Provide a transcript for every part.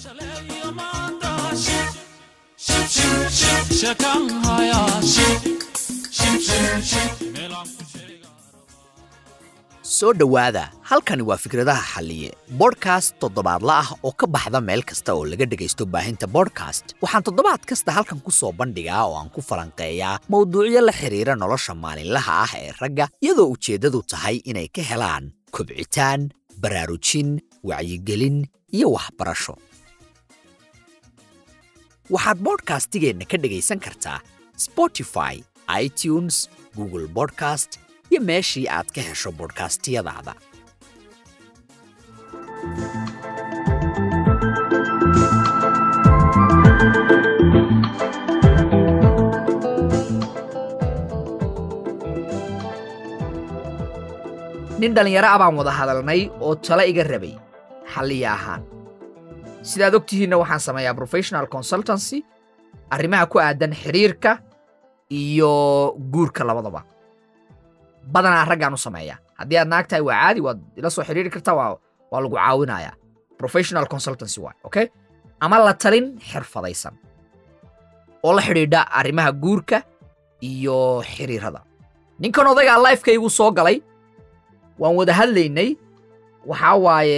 soo dhowaada halkani waa fikradaha xalliye bodhkast toddobaadla ah oo ka baxda meel kasta oo laga dhegaysto baahinta bodhkast waxaan toddobaad kasta halkan ku soo bandhigaa oo aan ku falanqeeyaa mowduucyo la xidhiira nolosha maalinlaha ah ee ragga iyadoo ujeeddadu tahay inay ka helaan kobcitaan baraarujin wacyigelin iyo waxbarasho waxaad bodhkastigeenna ka dhegaysan kartaa spotify itunes google bodcast iyo meeshii aad ka hesho bodhkastiyadaada nin dhallinyaro ah baan wada hadalnay oo talo iga rabay xalliya ahaan sidaad og tihiinna waxaan sameeyaa professional consultancy arrimaha ku aadan xidhiirka iyo guurka labadaba badanaa raggaan u sameeyaa haddii aad naag tahay waa caadi waad ila soo xidhiiri kartaa waa waa lagu caawinayaa professional consultancy waay okay ama la talin xirfadaysan oo la xidhiidha arrimaha guurka iyo xiriirada ninkan odaygaa lifekaygu soo galay waan wada hadlaynay waxaa waaye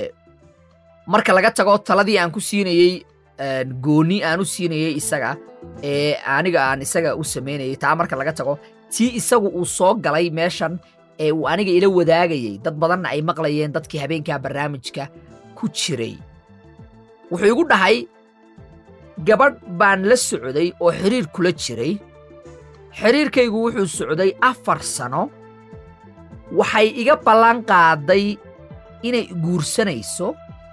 marka laga tago taladii aan ku siinayey gooni aan u siinayey isaga ee aniga aan isaga u samaynayay taa marka laga tago tii isagu uu soo galay meeshan ee uu aniga ila wadaagayey dad badanna ay maqlayeen dadkii habeenkaa barnaamijka ku jiray wuxuu igu dhahay gabadh baan la socday oo xidhiir kula jiray xidhiirkaygu wuxuu socday afar sano waxay iga ballan qaaday inay guursanayso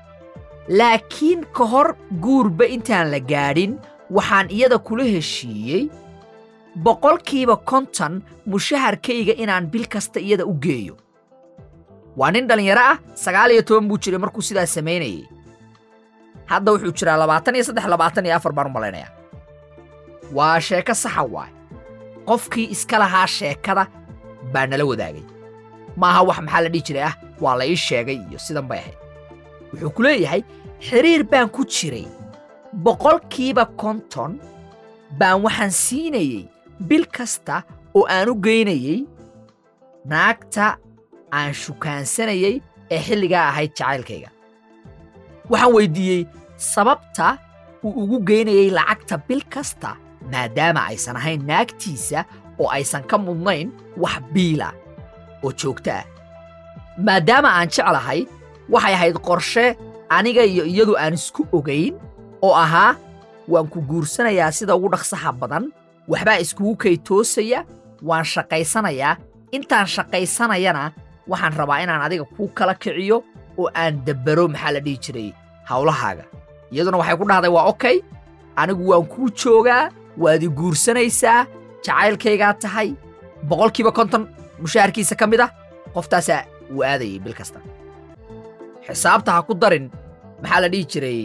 laakiin ka hor guurba intaan la gaadhin waxaan iyada kula heshiiyey boqolkiiba konton mushaharkayga inaan bil kasta iyada u geeyo waa nin dhallinyaro ah sagaal iyo toban buu jiray markuu sidaas samaynayey hadda wuxuu jiraa labaatan iyo saddex labaatan iyo afar baan u malaynayaa waa sheeko saxa waay qofkii iska lahaa sheekada baa nala wadaagay maaha wax maxaa la dhihi jiray ah waa la ii sheegay iyo sidan bay ahayd wuxuu ku leeyahay xidhiir baan ku jiray boqolkiiba konton baan waxaan siinayey bil kasta oo aan u geynayey naagta aan shukaansanayey ee xilligaa ahayd jacaylkayga waxaan weyddiiyey sababta uu ugu geynayey lacagta bil kasta maadaama aysan ahayn naagtiisa oo aysan ka mudnayn wax biila oo joogto ah maadaama aan jeclahay waxay ahayd qorshe aniga iyo iyadu aan isku ogayn oo ahaa waan ku guursanayaa sida ugu dhaqsaha badan waxbaa iskugu kaytoosaya waan shaqaysanayaa intaan shaqaysanayana waxaan rabaa inaan adiga kuu kala kiciyo oo aan dabbaro maxaa la dhihi jiray hawlahaaga iyaduna waxay ku dhahday waa okey anigu waan kuu joogaa waad i guursanaysaa jacaylkaygaa tahay boqolkiiba konton mushaharkiisa ka mid ah qoftaasaa uu aadayay bil kasta xisaabta ha ku darin maxaa la dhihi jiray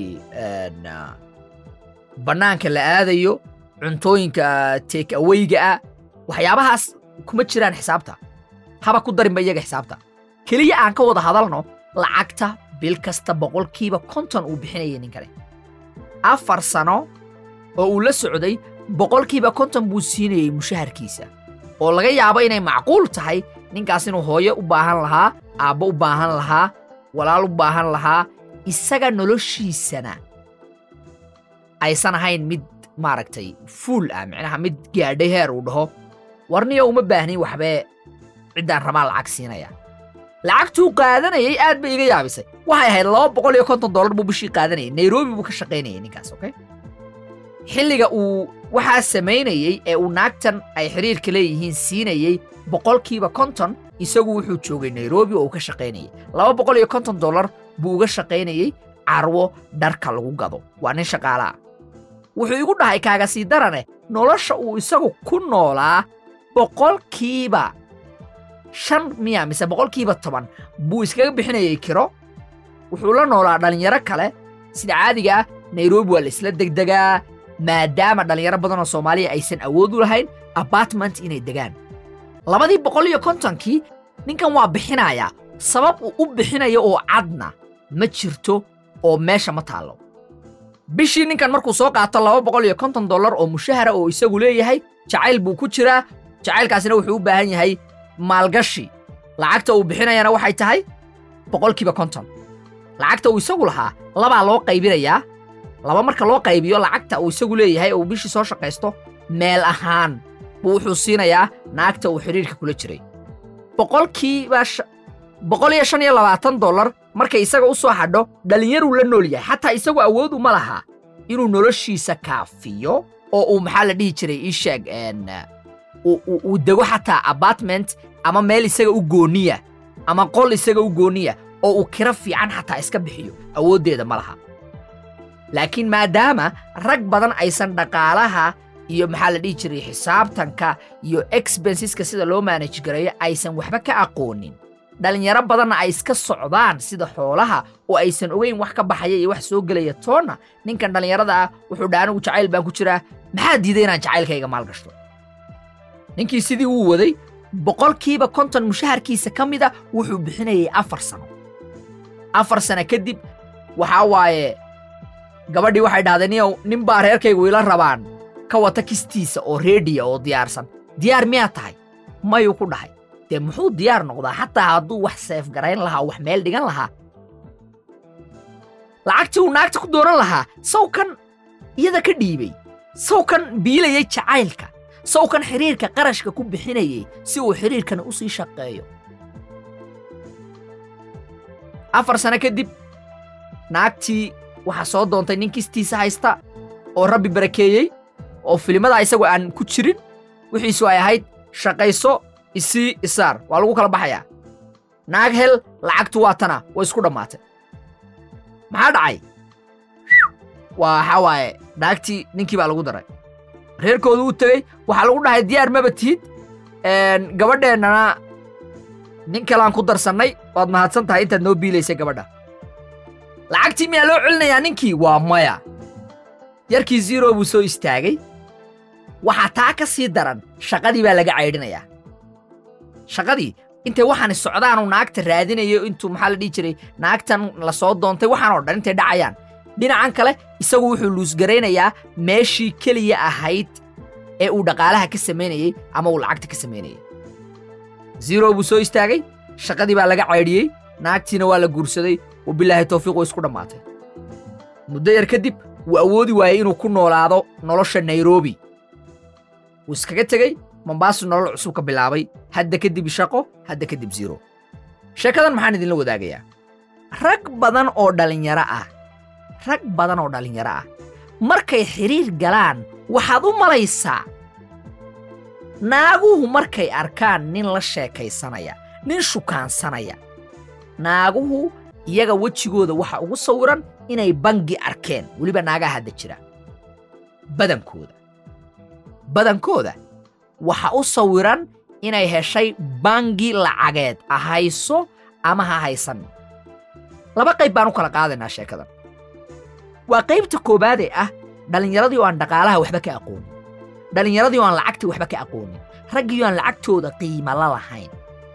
bannaanka la aadayo cuntooyinka take aweyga ah waxyaabahaas kuma jiraan xisaabta haba ku darinba iyaga xisaabta keliya aan ka wada hadalno lacagta bil kasta boqolkiiba konton uu bixinayay ninkane afar sano oo uu la socday boqolkiiba konton buu siinayey mushaharkiisa oo laga yaabo inay macquul tahay ninkaas inuu hooyo u baahan lahaa aabbo u baahan lahaa walaal u baahan lahaa isaga noloshiisana aysan ahayn mid maaragtay fuul ah micnaha mid gaadhay heer uu dhaho warniyo uma baahnin waxbee ciddaan rabaa lacag siinaya lacagtuu qaadanayay aad bay iga yaabisay waxay ahayd laba boqol iyo konton dollar buu bishii qaadanayay nairobi buu ka shaqaynayay ninkaas okay xilliga uu waxaa samaynayey ee uu naagtan ay xidhiirka leeyihiin siinayey boqolkiiba konton isagu wuxuu joogay nairobi oo uu ka shaqaynayay laba boqol iyo konton dollar buu uga shaqaynayey carwo dharka lagu gado waa nin shaqaalaah wuxuu igu dhahay kaaga sii darane nolosha uu isagu ku noolaa boqolkiiba shan miya mise boqolkiiba toban buu iskaga bixinayay kiro wuxuu la noolaa dhallinyaro kale sida caadiga ah nairobi waa la isla degdegaa maadaama dhallinyaro badanoo soomaaliya aysan awood u lahayn abartment inay degaan labadii boqol iyo kontonkii ninkan waa bixinayaa sabab uu u bixinayo oo cadna ma jirto oo meesha ma taallo bishii ninkan markuu soo qaato laba boqol iyo konton dollar oo mushahara oo isagu leeyahay jacayl buu ku jiraa jacaylkaasina wuxuu u baahan yahay maalgashi lacagta uu bixinayana waxay tahay boqolkiiba konton lacagta uu isagu lahaa labaa loo qaybinayaa laba marka loo qaybiyo lacagta uu isagu leeyahay oo uu bishii soo shaqaysto meel ahaan buu wuxuu siinayaa naagta uu xidhiirka kula jiray boqolkiiba boqol iyo shan iyo labaatan dollar markay isaga u soo hadho dhallinyaruu la nool yahay xataa isagu awoodu ma laha inuu noloshiisa kaafiyo oo uu maxaa la dhihi jiray ii sheeg uu dego xataa apartment ama meel isaga u gooniya ama qol isaga u gooniya oo uu kiro fiican xataa iska bixiyo awooddeeda ma laha laakiin maadaama rag badan aysan dhaqaalaha iyo maxaa la dhihi jiray xisaabtanka iyo expenseska sida loo manage gareeyo aysan waxba ka aqoonin dhallinyaro badanna ay iska socdaan sida xoolaha oo aysan ogeyn wax ka baxaya iyo wax soo gelaya toonna ninkan dhallinyarada ah wuxuu dha anigu jacayl baan ku jiraa maxaa diiday inaan jacaylkayga maalgashto ninkii sidii wuu waday boqolkiiba konton mushaharkiisa ka mida wuxuu bixinayay afar sano afar sano kadib waxaa waaye gabadhii waxay dhahdeen niyow nin baa reerkaygu ila rabaan ka wata kistiisa oo reediya oo diyaarsan diyaar miyaa tahay mayuu ku dhahay dee muxuu diyaar noqdaa xataa hadduu wax seefgarayn lahaa wax meel dhigan lahaa lacagtii uu naagta ku dooran lahaa sawkan iyada ka dhiibay sawkan biilayay jacaylka sawkan xidhiirka qarashka ku bixinayay si uu xidhiirkana u sii shaqeeyo afar sano kadib naagtii waxaa soo doontay nin kistiisa haysta oo rabbi barakeeyey oo filimada isagoo aan ku jirin wixiisu ay ahayd shaqayso isii isaar waa lagu kala baxayaa naag hel lacagtu waa tana way isku dhammaatay maxaa dhacay waa waxaa waaye naagtii ninkii baa lagu daray reerkoodu u tegey waxaa lagu dhahay diyaar maba tihid gabadheennana nin kaleaan ku darsannay waad mahadsan tahay intaad noo biilaysay gabadha lacagtii miyaa loo celinayaa ninkii waa maya yarkii zero buu soo istaagay waxaa taa ka sii daran shaqadii baa laga caydhinayaa shaqadii intay waxaani socdaanuu naagta raadinayo intuu maxaa la dhihi jiray naagtan la soo doontay waxaan oo dhan intay dhacayaan dhinacan kale isagu wuxuu luusgaraynayaa meeshii keliya ahayd ee uu dhaqaalaha ka samaynayey ama uu lacagta ka samaynayey zero buu soo istaagay shaqadii baa laga caydhiyey naagtiina waa la guursaday wabilaahi tawfiiq way isku dhammaatay muddo yar kadib wuu awoodi waayey inuu ku noolaado nolosha nairobi wuu iskaga tegey mombaasu nolol cusub ka bilaabay hadda kadib shaqo hadda kadib ziro sheekadan maxaan idinla wadaagayaa rag badan oo dhallinyaro ah rag badan oo dhallinyaro ah markay xidhiir galaan waxaad u malaysaa naaguhu markay arkaan nin la sheekaysanaya nin shukaansanaya naaguhu iyaga wejigooda waxa ugu sawiran inay bangi arkeen weliba naagaha hadda jira badankooda badankooda waxa u sawiran inay heshay bangi lacageed ahayso ama ha haysan laba qayb baan u kala qaadaynaa sheekadan waa qaybta koowaadee ah dhallinyaradii oo aan dhaqaalaha waxba ka aqoonin dhallinyaradii oo aan lacagtii waxba ka aqoonin raggii oo aan lacagtooda qiima la lahayn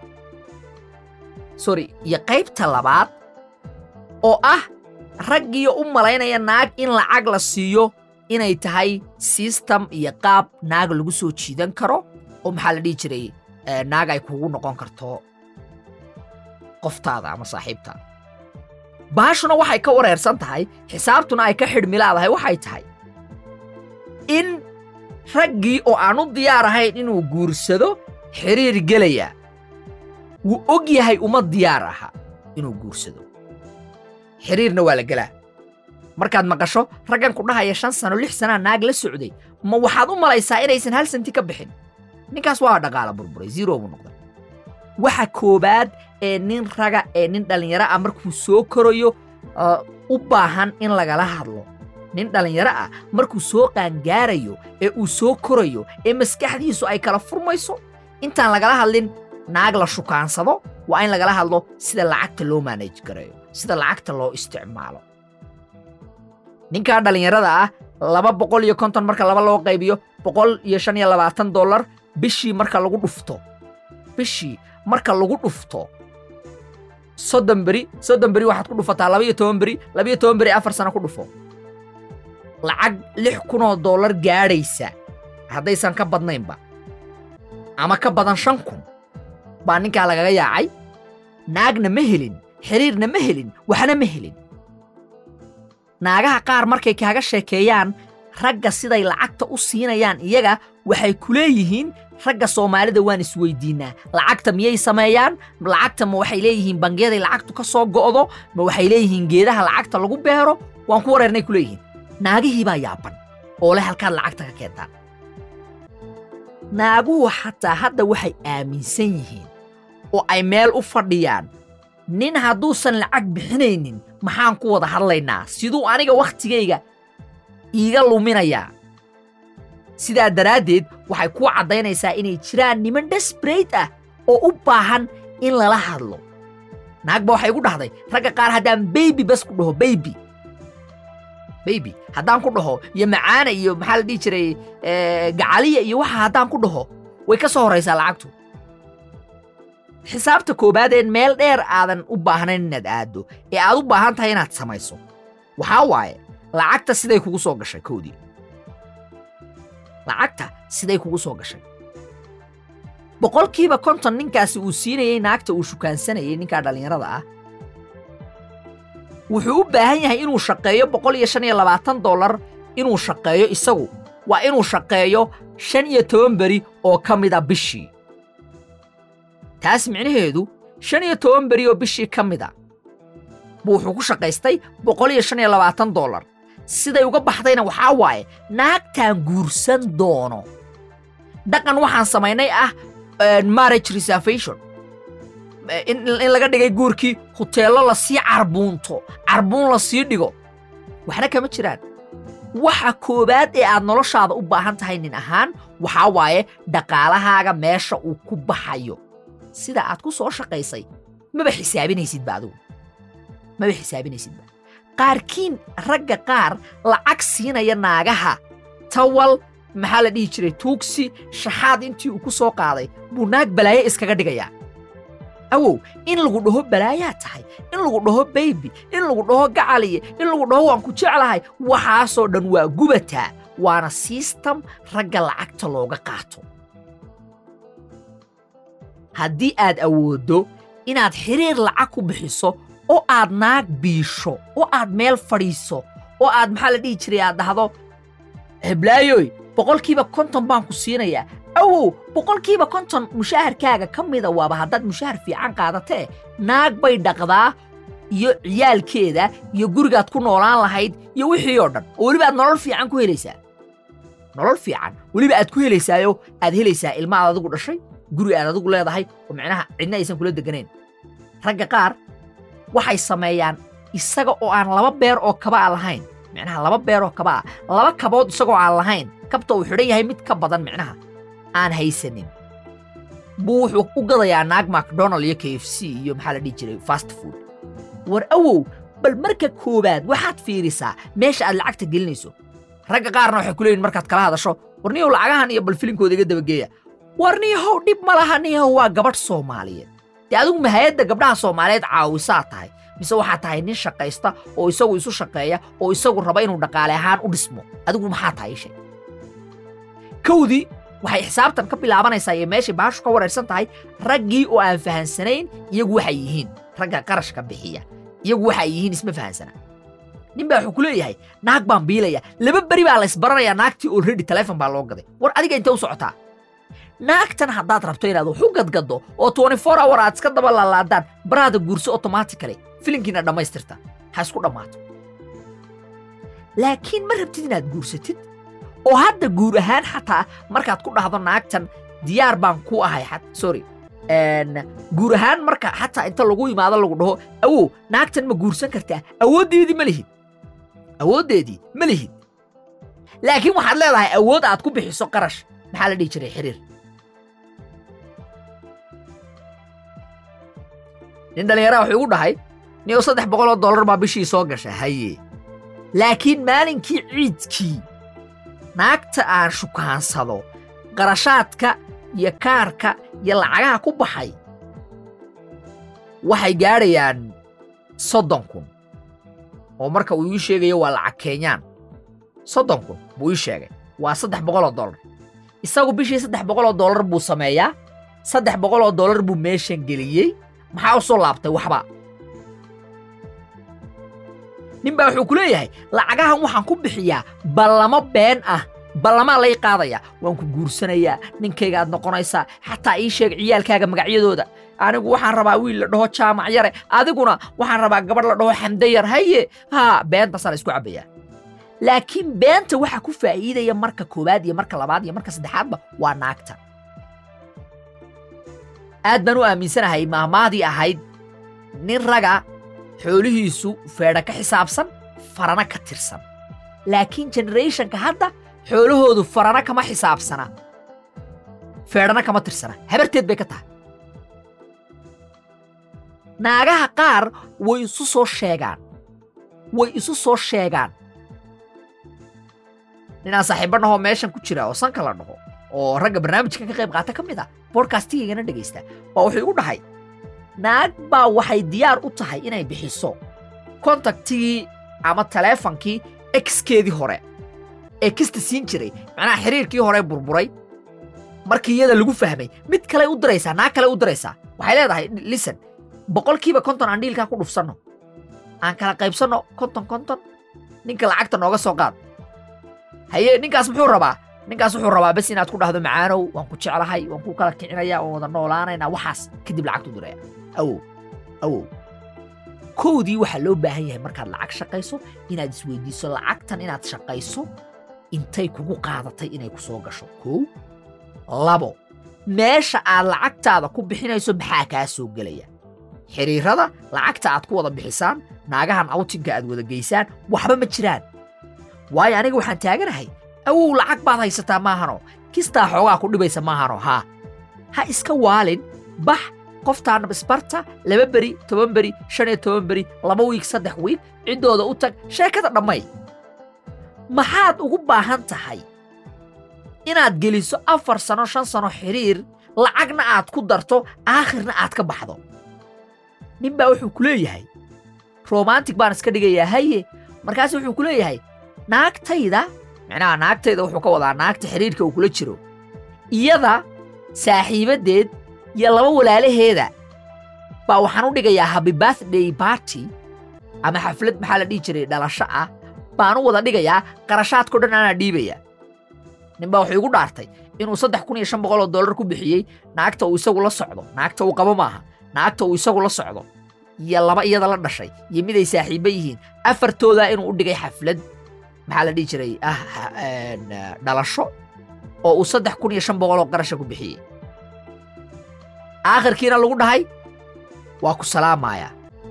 sorry iyo qaybta labaad oo ah raggiiyo u malaynaya naag in lacag la siiyo inay tahay sistem iyo qaab naag lagu soo jiidan karo oo maxaa la dhihi jiray naag ay kugu noqon karto qoftaada ama saaxiibtaada baashuna waxay ka wareersan tahay xisaabtuna ay ka xidhmilaadahay waxay tahay in raggii oo aan u diyaar ahayn inuu guursado xidhiir gelaya wuu og yahay uma diyaar aha inuu guursado xidhiirna waa la gelaa markaad maqasho raggan ku dhahaya shan sano lix sanaa naag la socday ma waxaad u malaysaa inaysan hal santi ka bixin ninkaas waa dhaqaala burburay zero buu noqday waxa koowaad ee nin raga ee nin dhallinyaro ah markuu soo korayo u baahan in lagala hadlo nin dhallinyaro ah markuu soo qaangaarayo ee uu soo korayo ee maskaxdiisu ay kala furmayso intaan lagala hadlin naag la shukaansado waa in lagala hadlo sida lacagta loo maanaj gareeyo sida lacagta loo isticmaalo ninkaa dhallinyarada ah laba boqol iyo konton marka laba loo qaybiyo boqol iyo shan iyo labaatan dollar bishii marka lagu dhufto bishii marka lagu dhufto soddon beri soddon beri waxaad ku dhufataa laba iyo toban beri laba iyo toban beri afar sano ku dhufo lacag lix kunoo dollar gaadhaysa haddaysan ka badnaynba ama ka badan shan kun baa ninkaa lagaga yaacay naagna ma helin xiriirna ma helin waxna ma helin naagaha qaar markay kaaga sheekeeyaan ragga siday lacagta u siinayaan iyaga waxay ku leeyihiin ragga soomaalida waan isweydiinnaa lacagta miyay sameeyaan lacagta ma waxay leeyihiin bangiyaday lacagtu ka soo go'do ma waxay leeyihiin geedaha lacagta lagu beero waan ku wareernay ku leeyihiin naagihii baa yaaban oo leh halkaad lacagta ka keentaan naaguhu xataa hadda waxay aaminsan yihiin oo ay meel u fadhiyaan nin hadduusan lacag bixinaynin maxaan ku wada hadlaynaa siduu aniga wakhtigayga iiga luminayaa sidaa daraaddeed waxay kuu caddaynaysaa inay jiraan niman desbrate ah oo u baahan in lala hadlo naag ba waxay igu dhahday ragga qaar haddaan beybi bas ku dhaho beybi beybi haddaan ku dhaho iyo macaana iyo maxaa la dhihi jiray gacaliya iyo waxa haddaan ku dhaho way ka soo horraysaa lacagtu xisaabta koowaadeen meel dheer aadan u baahnayn inaad aaddo ee aad u baahan tahay inaad samayso waxaa waaye lacagta siday kugu soo gashay koodii lacagta siday kugu soo gashay boqolkiiba konton ninkaasi uu siinayey naagta uu shukaansanayay ninkaa dhallinyarada ah wuxuu u baahan yahay inuu shaqeeyo boqol iyo shan iyo labaatan dollar inuu shaqeeyo isagu waa inuu shaqeeyo shan iyo toban beri oo ka mid a bishii taas micnaheedu shan iyo toban beri oo bishii ka mid a buu wuxuu ku shaqaystay boqol iyo shan iyo labaatan dollar siday uga baxdayna waxaa waaye naagtaan guursan doono dhaqan waxaan samaynay ah marriage reservation in laga dhigay guurkii huteello lasii carbuunto carbuun la sii dhigo waxna kama jiraan waxa koowaad ee aad noloshaada u baahan tahay nin ahaan waxaa waaye dhaqaalahaaga meesha uu ku baxayo sida aad ku soo shaqaysay maba xisaabinaysidba adigu maba xisaabinaysidba qaarkiin ragga qaar lacag siinaya naagaha tawal maxaa la dhihi jiray tuugsi shaxaad intii uu ku soo qaaday buu naag balaaye iskaga dhigayaa awow in lagu dhaho balaayaa tahay in lagu dhaho beybi in lagu dhaho gacaliye in lagu dhaho waan ku jeclahay waxaasoo dhan waa gubataa waana siistam ragga lacagta looga qaato haddii aad awooddo inaad xiriir lacag ku bixiso oo aad naag biisho oo aad meel fadhiiso oo aad maxaa la dhihi jiray aad dhahdo heblaayoy boqolkiiba konton baan ku siinayaa awow boqolkiiba konton mushaharkaaga ka mida waaba haddaad mushahar fiican qaadatee naag bay dhaqdaa iyo ciyaalkeeda iyo gurigaad ku noolaan lahayd iyo wixii oo dhan oo weliba aad nolol fiican ku helaysaa nolol fiican weliba aad ku helaysaayo aad helaysaa ilma aad adigu dhashay guri aad adigu leedahay oo micnaha cidna aysan kula deganayn ragga qaar waxay sameeyaan isaga oo aan laba beer oo kaba a lahayn micnaha laba beer oo kaba ah laba kabood isagoo aan lahayn kabta uu xidhan yahay mid ka badan micnaha aan haysanin buu wuxuu u gadayaa naag macdonald iyo k f c iyo maxaa la dhihi jiray fast food war awow bal marka koowaad waxaad fiirisaa meesha aad lacagta gelinayso ragga qaarna waxay ku leeyihin markaad kala hadasho war niyow lacagahan iyo bal filinkooda iga dabageeya war niyahow dhib ma laha niyahow waa gabadh soomaaliyeed dee adigu mahayadda gabdhaha soomaaliyeed caawisaa tahay mise waxaa tahay nin shaqaysta oo isagu isu shaqeeya oo isagu raba inuu dhaqaale ahaan u dhismo adigu maxaa tahay ishe kowdii waxay xisaabtan ka bilaabanaysaa iyo meeshay baashu ka wareersan tahay raggii oo aan fahansanayn iyagu waxay yihiin ragga qarashka bixiya iyagu waxay yihiin isma fahansana nin baa wuxuu ku leeyahay naag baan biilaya laba beri baa laysbaranayaa naagtii already telefon baa loo gaday war adiga intee u socotaa naagtan haddaad rabto inaad wax u gadgaddo oo twenty four hour aad iska daba laalaadaan baraada guurso automatically filinkiina dhammaystirta ha isku dhammaato laakiin ma rabtid inaad guursatid oo hadda guur ahaan xataa markaad ku dhahdo naagtan diyaar baan ku ahay sorry guur ahaan marka xataa inta lagu yimaado lagu dhaho awow naagtan ma guursan kartaa awooddeedii ma lihid awooddeedii ma lihid laakiin waxaad leedahay awood aad ku bixiso qarash maxaa la dhihi jiray xiriir nin dhallinyaraa wuxuu igu dhahay niyow saddex boqol oo dollar baa bishii soo gasha haye laakiin maalinkii ciidkii naagta aan shukaansado qarashaadka iyo kaarka iyo lacagaha ku baxay waxay gaadhayaan soddon kun oo marka uu ii sheegayo waa lacag keenyaan soddon kun buu ii sheegay waa saddex boqoloo dollar isagu bishii saddex boqoloo dollar buu sameeyaa saddex boqoloo dollar buu meeshan geliyey maxaa u soo laabtay waxba nin baa wuxuu ku leeyahay lacagahan waxaan ku bixiyaa ballamo been ah ballamaa lay qaadaya waan ku guursanayaa ninkayga aad noqonaysaa xataa ii sheeg ciyaalkaaga magacyadooda anigu waxaan rabaa wiil la dhaho jaamac yare adiguna waxaan rabaa gabadh la dhaho xamde yar haye haa beentaasaa la isku cabbayaa laakiin beenta waxa ku faa'iidaya marka koowaad iyo marka labaad iyo marka saddexaadba waa naagta aad baan u aaminsanahay maahmaadii ahayd nin raga xoolihiisu feedha ka xisaabsan farana ka tirsan laakiin generationka hadda xoolahoodu farana kama xisaabsana feedhana kama tirsana habarteed bay ka tahay naagaha qaar way isu soo sheegaan way isu soo sheegaan ninaan saaxiibbannahoo meeshan ku jira oo sanka la dhaho oo ragga barnaamijkan ka qayb qaata ka mid ah bodkastigaygana dhegaysta baa wuxuu igu dhahay naag baa waxay diyaar u tahay inay bixiso kontaktigii ama taleefonkii exkeedii hore ee kasta siin jiray macnaha xiriirkii hore burburay markii iyada lagu fahmay mid kale u diraysaa naag kale u diraysaa waxay leedahay listen boqolkiiba konton aan dhiilkaa ku dhufsanno aan kala qaybsanno konton konton ninka lacagta nooga soo qaad haye ninkaas muxuu rabaa ninkaas wuxuu rabaa bes inaad ku dhahdo macaanow waan ku jeclahay waan ku kala kicinaya waan wada noolaanaynaa waxaas kadib lacagtu diraya awow awow kowdii waxaa loo baahan yahay markaad lacag shaqayso inaad isweydiiso lacagtan inaad shaqayso intay kugu qaadatay inay ku soo gasho kow labo meesha aad lacagtaada ku bixinayso maxaa kaa soo gelaya xiriirada lacagta aad ku wada bixisaan naagahan awtinka aad wada geysaan waxba ma jiraan waayo aniga waxaan taaganahay awow lacag baad haysataa maahano kistaa xoogaa ku dhibaysa maahano haa ha iska waalin bax qoftaana isbarta laba beri toban beri shan iyo toban beri laba wiig saddex wiig ciddooda u tag sheekada dhammay maxaad ugu baahan tahay inaad geliso afar sano shan sano xiriir lacagna aad ku darto aakhirna aad ka baxdo nin baa wuxuu ku leeyahay romantic baan iska dhigayaa haye markaas wuxuu ku leeyahay naagtayda micnaha naagtayda wuxuu ka wadaa naagta xiriirka uu kula jiro iyada saaxiibaddeed iyo laba walaalaheeda baa waxaan u dhigayaa happy birthday party ama xaflad maxaa la dhihi jiray dhalasho ah baan u wada dhigayaa qarashaadkao dhan anaa dhiibaya nin baa wuxuu igu dhaartay inuu saddex kun iyo shan boqol oo dollar ku bixiyey naagta uu isagu la socdo naagta uu qabo maaha naagta uu isagu la socdo iyo laba iyada la dhashay iyo miday saaxiibba yihiin afartoodaa inuu u dhigay xaflad maxaa la dhihi jiray ah dhalasho oo uu saddex kun iyo shan boqol oo qarasha ku bixiyey aakhirkiina lagu dhahay waa ku salaamayaa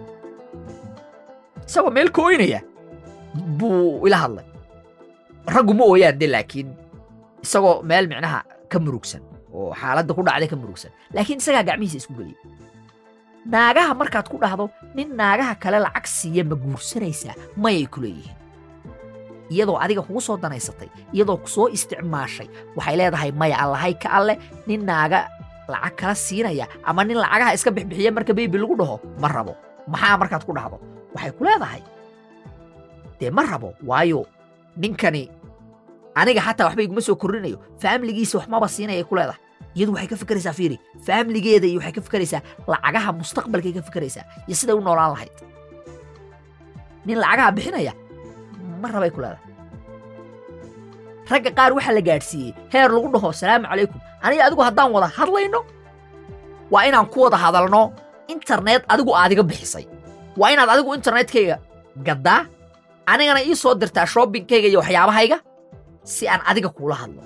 isagoo meel ka oynaya buu ila hadlay raggu ma ooyaan de laakiin isagoo meel micnaha ka murugsan oo xaaladda ku dhacday ka murugsan laakiin isagaa gacmihiisa isku geliyey naagaha markaad ku dhahdo nin naagaha kale lacag siiya ma guursanaysaa mayay ku leeyihiin iyadoo adiga kugu soo danaysatay iyadoo ku soo isticmaashay waxay leedahay maya allahay ka alleh nin naaga lacag kala siinaya ama nin lacagaha iska bixbixiya marka beybi lagu dhaho ma rabo maxaa markaad ku dhahdo waxay ku leedahay dee ma rabo waayo ninkani aniga xataa waxba iguma soo korrinayo faamiligiisa wax maba siinayay ku leedahay iyadu waxay ka fikeraysaa fiiri faamiligeeda iyo waxay ka fikeraysaa lacagaha mustaqbalkay ka fikeraysaa iyo siday u noolaan lahayd nin lacagaha bixinaya ma rabay ku leedahay ragga qaar waxaa la gaadhsiiyey heer lagu dhaho salaamu calaykum aniga adigu haddaan wada hadlayno waa inaan ku wada hadalno internet adigu aadiga bixisay waa inaad adigu internetkayga gaddaa anigana ii soo dirtaa shoobbinkayga iyo waxyaabahayga si aan adiga kuula hadlo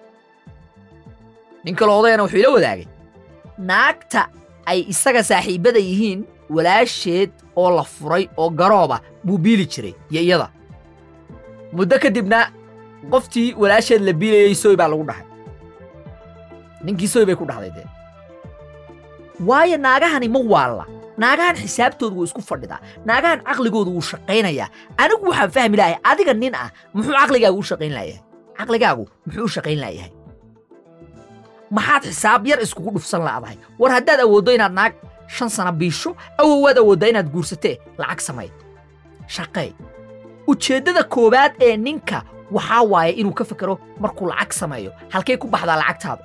nin kaloo odayana wuxuu ila wadaagay naagta ay isaga saaxiibbada yihiin walaasheed oo la furay oo garooba buu biili jiray iyo iyada muddo kadibna qoftii walaasheed la biilayey soy baa lagu dhahay ninkii soy bay ku dhahday dee waayo naagahani ma waalla naagahan xisaabtoodu wuu isku fadhidaa naagahan caqligoodu wuu shaqaynayaa anigu waxaan fahmi lahay adiga nin ah muxuu caqligaagu u shaqayn laayahay caqligaagu muxuu u shaqayn laayahay maxaad xisaab yar iskugu dhufsan la'dahay war haddaad awooddo inaad naag shan sana biisho awowaad awooddaa inaad guursatee lacag samay shaqee ujeeddada koowaad ee ninka waxaa waaye inuu ka fekero markuu lacag sameeyo halkay ku baxdaa lacagtaada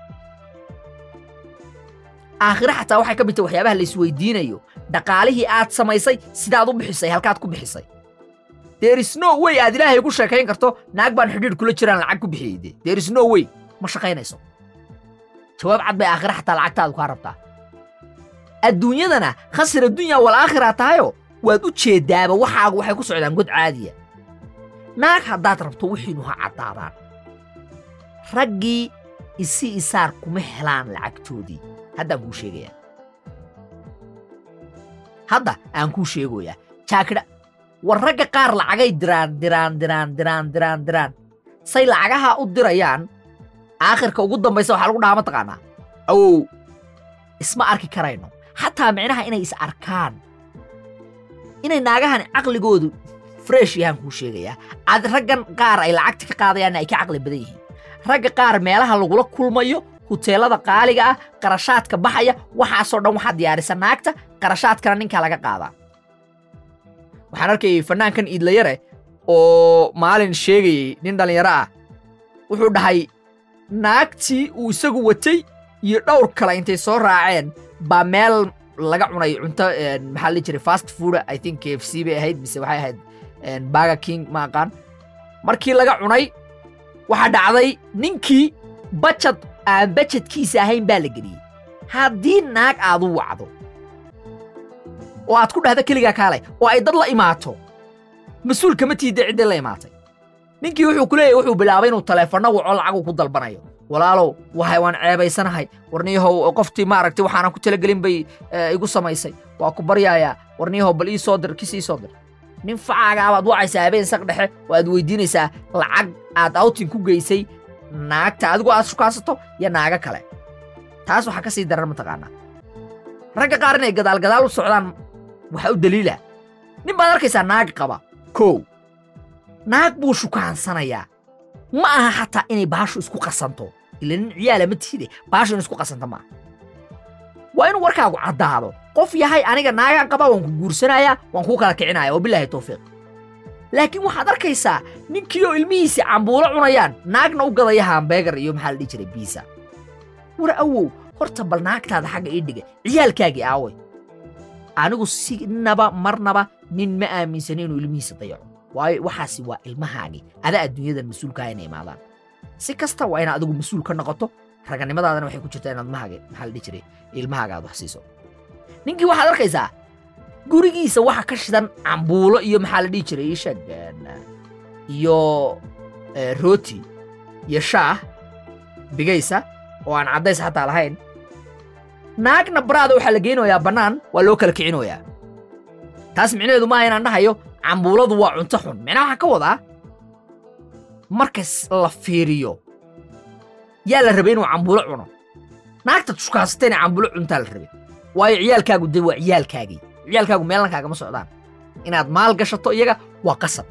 aakhire xataa waxay ka mid tahay waxyaabaha la isweydiinayo dhaqaalihii aad samaysay sidaad u bixisay halkaad ku bixisay there is no way aad ilaahay ugu sheekayn karto naag baan xidhiidh kula jiraan lacag ku bixiyey de there is no way ma shaqaynayso jawaab cad bay aakhire xataa lacagtaadu kaa rabtaa adduunyadana khasir addunya wal aakhira tahayo waad u jeeddaaba waxaagu waxay ku socdaan god caadiya naag haddaad rabto wixiinu ha caddaadaan raggii isi isaar kuma helaan lacagtoodii haddaan kuu sheegayaa hadda aan kuu sheegoyaa jaakidha war ragga qaar lacagay diraan diraan diraan diraan diraan diraan say lacagaha u dirayaan aakhirka ugu dambaysa waxaa lagu dhahaa mataqaanaa awow isma arki karayno xataa micnaha inay is arkaan inay naagahan caqligoodu fresh yahaan kuu sheegayaa aad raggan qaar ay lacagta ka qaadayaanna ay ka caqli badan yihiin ragga qaar meelaha lagula kulmayo huteelada qaaliga ah qarashaadka baxaya waxaasoo dhan waxaa diyaarisa naagta qarashaadkana ninkaa laga qaadaa waxaan arkayay fannaankan iidlayare oo maalin sheegayey nin dhallinyaro ah wuxuu dhahay naagtii uu isagu watay iyo dhowr kale intay soo raaceen baa meel laga cunay cunto maxaa la jiray fast food i think k f c bay ahayd mise waxay ahayd baga king ma aqaan markii laga cunay waxaa dhacday ninkii bajad aan bajadkiisa ahayn baa la geliyey haddii naag aad u wacdo oo aad ku dhahda keligaa kaalay oo ay dad la imaato mas-uul kama tiidda ciddii la imaatay ninkii wuxuu ku leeyahy wuxuu bilaabay inuu taleefanno waco lacagu ku dalbanayo walaalow wahay waan ceebaysanahay warniyahow qoftii maaragtay waxaanan ku talagelin bay igu samaysay waa ku baryaayaa warniyahow bal ii soo dir kis ii soo dir nin facaagaa baad wacaysaa habeen saq dhexe oo aad weydiinaysaa lacag aad outing ku geysay naagta adigoo aad shukaansato iyo naago kale taas waxaa ka sii daran mataqaanaa ragga qaar inay gadaalgadaal u socdaan waxaa u daliila nin baad arkaysaa naag qaba kow naag buu shukaansanayaa ma aha xataa inay baashu isku qasanto ila nin ciyaala ma tiide baashu in isku qasanta maaha waa inuu warkaagu caddaado qof yahay aniga naagaan qaba waan ku guursanayaa waan kuu kala kicinaya oo bilaahi tawfiiq laakiin waxaad arkaysaa ninkii oo ilmihiisii cambuulo cunayaan naagna u gadaya hambeegar iyo maxaa la dhihi jiray biisa war awow horta bal naagtaada xagga ii dhiga ciyaalkaagii aaway anigu sinaba marnaba nin ma aaminsani inuu ilmihiisa dayaco waayo waxaasi waa ilmahaagii ada adduunyadan mas-uulkaa inay imaadaan si kasta waa inaad adigu mas-uul ka noqoto raganimadaadana waxay ku jirtaa inaad mahaaga maxaa la dhihi jiray ilmahaaga aad wax siiso ninkii waxaad arkaysaa gurigiisa waxa ka shidan cambuulo iyo maxaa la dhihi jiray ishag iyo rooti iyo shaah bigaysa oo aan caddays xataa lahayn naagna baraada waxaa la geynayaa bannaan waa loo kala kicinoyaa taas micnaheedu maaha inaan dhahayo cambuuladu waa cunto xun micnaha waxaan ka wadaa markas la fiiriyo yaa la rabay inuu cambuulo cuno naagtaad shukaansatayna cambuulo cuntaa la rabay waayo ciyaalkaagu de waa ciyaalkaagii ciyaalkaagu meelna kaagama socdaan inaad maal gashato iyaga waa qasab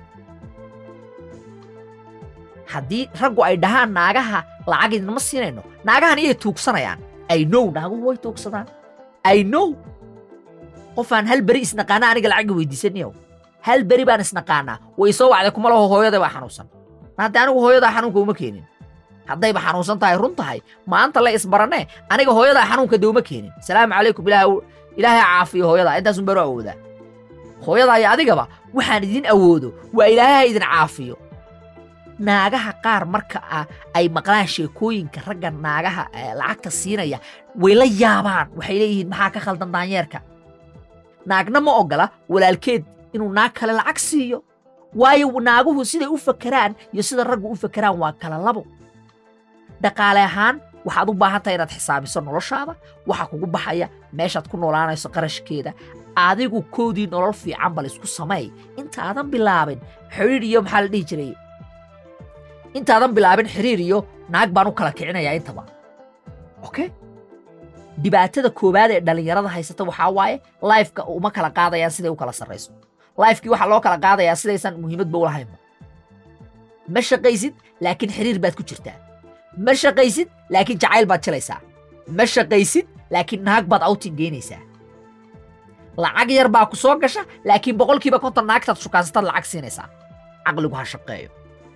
haddii raggu ay dhahaan naagaha lacag idinma siinayno naagahan iyay tuugsanayaan ay now naaguhu way tuugsadaan ay now qofaan hal beri isnaqaana aniga lacagga weydiisanayow hal beri baan isnaqaanaa way soo wacday kuma laho hooyaday baa xanuunsan hadda anigu hooyadaa xanuunka uma keenin haddayba xanuunsan tahay run tahay maanta la isbaranee aniga hooyadaa xanuunka de uma keenin salaamu calaykum ilaahay caafiyo hooyadaa intaasun baro awoodaa hooyadaa iyo adigaba waxaan idin awoodo waa ilaahay ha idin caafiyo naagaha qaar marka ay maqlaan sheekooyinka ragga naagaha lacagta siinaya way la yaabaan waxay leeyihiin maxaa ka khaldan daanyeerka naagna ma oggola walaalkeed inuu naag kale lacag siiyo waayo naaguhu siday u fakeraan iyo sida raggu u fakeraan waa kala labo dhaqaale ahaan waxaad u baahan tahay inaad xisaabiso noloshaada waxa kugu baxaya meeshaad ku noolaanayso qarashkeeda adigu koodii nolol fiican bal isku sameey intaadan bilaabin xidhiir iyo maxaa la dhihi jiray intaadan bilaabin xiriir iyo naag baan u kala kicinayaa intaba okay dhibaatada koowaad ee dhallinyarada haysata waxaa waaye lifeka uma kala qaadayaan siday u kala sarrayso lifekii waxaa loo kala qaadayaa sidaysan muhiimadba u lahaynba ma shaqaysid laakiin xiriir baad ku jirtaa ma shaqaysid laakiin jacayl baad jilaysaa ma shaqaysid laakiin naag baad outing geynaysaa lacag yar baa ku soo gasha laakiin boqolkiiba konton naagtaad shukaansataad lacag siinaysaa caqligu ha shaqeeyo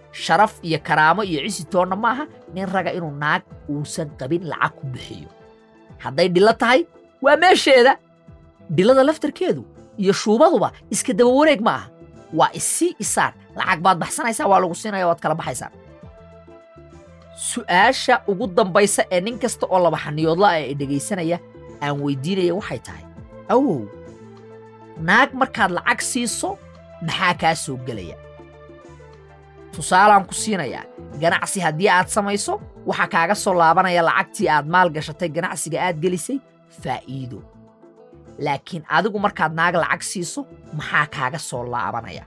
sharaf iyo karaamo iyo cisi toonna maaha nin raga inuu naag uusan qabin lacag ku bixiyo hadday dhilo tahay waa meesheeda dhilada laftarkeedu iyo shuubaduba iska daba wareeg ma aha waa isii isaar lacag baad baxsanaysaa waa lagu siinaya waad kala baxaysaa su'aasha ugu dambaysa ee nin kasta oo laba xaniyoodla ah ee dhegaysanaya aan weydiinaya waxay tahay awow naag markaad lacag siiso maxaa kaa soo gelaya tusaalaan ku siinayaa ganacsi haddii aad samayso waxaa kaaga soo laabanaya lacagtii aad maal gashatay ganacsiga aad gelisay faa'iido laakiin adigu markaad naag lacag siiso maxaa kaaga soo laabanaya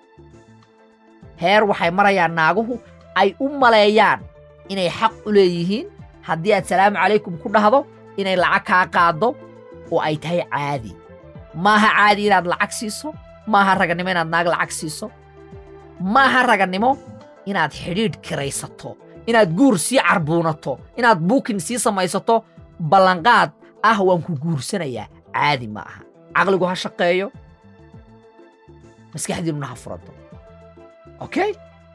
heer waxay marayaan naaguhu ay u maleeyaan inay xaq u leeyihiin haddii aad salaamu calaykum ku dhahdo inay lacag kaa qaaddo oo ay tahay caadi maaha caadi inaad lacag siiso maaha ragannimo inaad naag lacag siiso maaha ragannimo inaad xidhiidh kiraysato inaad guur sii carbuunato inaad buukin sii samaysato ballanqaad ah waan ku guursanayaa caadi ma aha caqligu ha shaqeeyo maskaxdiinnuna ha furato okay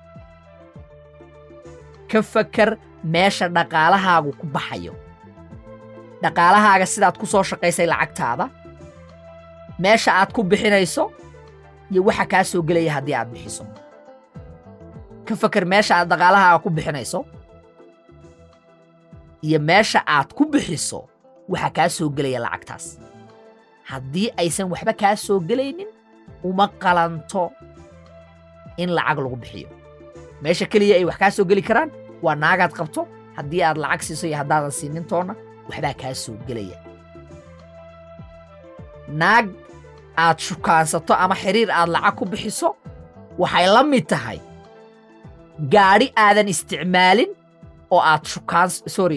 ka fakar meesha dhaqaalahaagu ku baxayo dhaqaalahaaga sidaad ku soo shaqaysay lacagtaada meesha aad ku bixinayso iyo waxa kaa soo gelaya haddii aad bixiso ka fakar meesha aad dhaqaalahaaga ku bixinayso iyo meesha aad ku bixiso waxa kaa soo gelaya lacagtaas haddii aysan waxba kaa soo gelaynin uma qalanto in lacag lagu bixiyo meesha keliya ay wax kaa soo geli karaan waa naagaad qabto haddii aad lacag siiso iyo haddaadan siinin toonna waxbaa kaa soo gelaya naag aad shukaansato ama xiriir aad lacag ku bixiso waxay la mid tahay gaadhi aadan isticmaalin oo aad shukaan sorry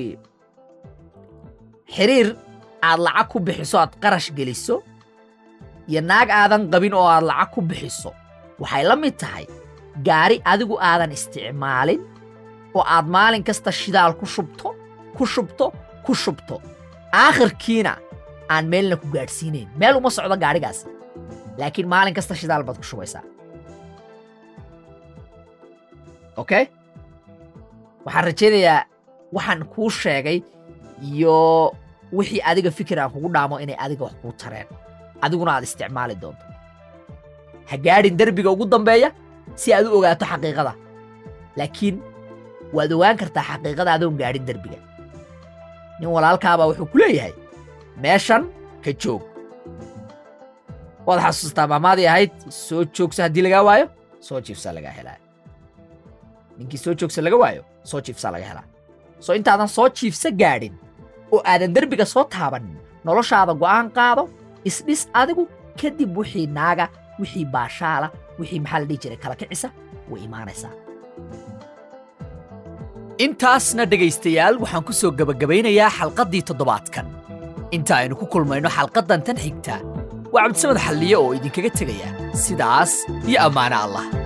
xiriir aad lacag ku bixiso aad qarash geliso iyo naag aadan qabin oo aad lacag ku bixiso waxay la mid tahay gaari adigu aadan isticmaalin oo aad maalin kasta shidaal ku shubto ku shubto ku shubto aakhirkiina aan meelna ku gaadhsiinayn meel uma socdo gaadhigaas laakiin maalin kasta shidaal baad ku shubaysaa okay waxaan rajaynayaa waxaan kuu sheegay iyo wixii adiga fikir aan kugu dhaamo inay adiga wax kuu tareen adiguna aad isticmaali doonto ha gaadhin derbiga ugu dambeeya si aad u ogaato xaqiiqada laakiin waad ogaan kartaa xaqiiqada adoon gaadhin derbiga nin walaalkaabaa wuxuu ku leeyahay meeshan ka joog waad xasuustaa maamaadii ahayd soo joogsa haddii lagaa waayo soo jiifsaa lagaa helaa ninkii soo joogsa laga waayo soo jiifsaa laga helaa soo intaadan soo jiifsa gaadhin oo aadan derbiga soo taabanin noloshaada go'aan qaado isdhis adigu kadib wixii naaga wixii baashaala wixii maxaa la dhihi jiray kala kicisa way imaanaysaa intaasna dhegaystayaal waxaan ku soo gebagabaynayaa xalqaddii toddobaadkan inta aynu ku kulmayno xalqaddan tan xigta waa cabdisamad xalliye oo idinkaga tegaya sidaas iyo ammaano allah